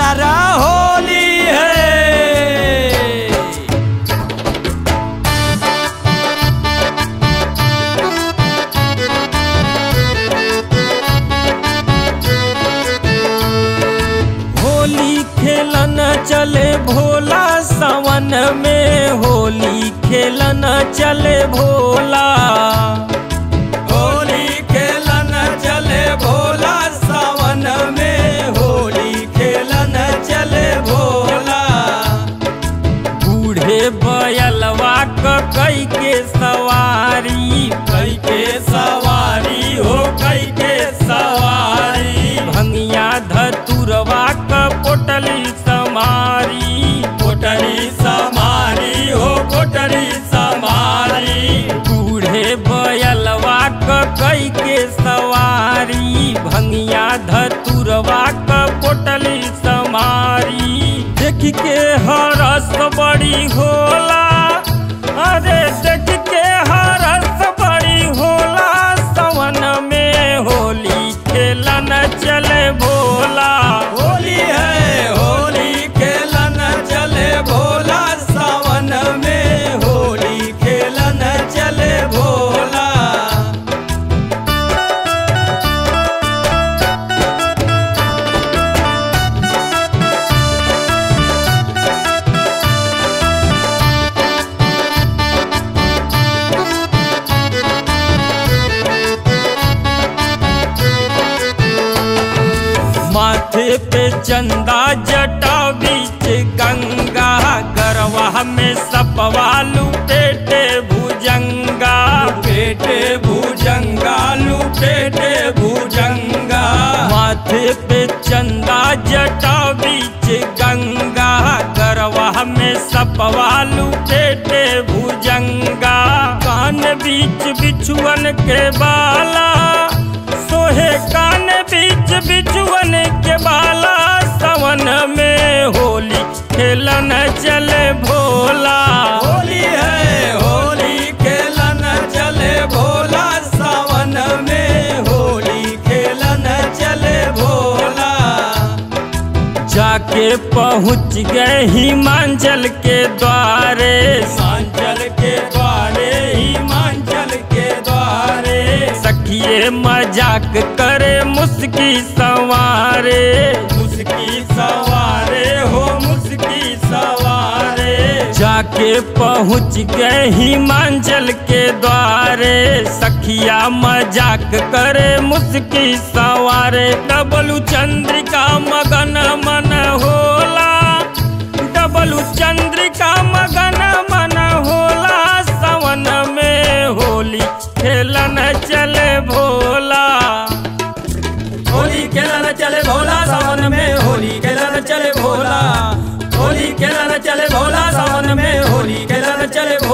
सारा होली है होली खेलन चले भोला सावन में होली खेलन चले भोला होली खेलन चले भोला सावन में होली खेलन चले भोला बूढ़े बयलवा क कई के सवारी कई के सवारी हो कई के सवारी भंगिया धतुरवा क पोटली समारी पोटली समारी हो पोटली समारी बूढ़े बयलवा क कई के सवारी भंगिया धतुरवा क पोटली समारी देख के हरस बड़ी होला अरे देख के हरस बड़ी होला सवन में होली खेलन चले भोला होली है होली खेलन चले भोला सावन में होली खेलन चले भोला माथे पे चंदा जटा बीच गंगा गरवा में सपवालू पेटे भुजंगा पेटे भुजंगा लू पेटे भुजंगा माथे पे चंदा जटा बीच गंगा गरवा में सपवालू पेटे भुजंगा कान बीच बिछुअन के बाला सोहे कान बीच बिछुअन के बाला सवन में होली खेलन चले भोला होली है होली खेलन चले भोला सावन में होली खेलन चले भोला जाके पहुँच गए हिमांचल के द्वारे हिमांचल के द्वारे हिमांचल के द्वारे सखिए मजाक करे मुस्की सवारे मुस्की सवारे हो मुस्की सवारे जाके पहुँच गए हिमांचल के द्वारे सखिया मजाक करे मुस्की सवारे डबलू चंद्रिका मगन मन होला डबलू चंद्रिका मगन मन होला सवन में होली खेलन चले भोला होली खेलन चले भोला सावन में होली खेलन चले भोला होली खेलन चले भोला सावन में होली खेलन चले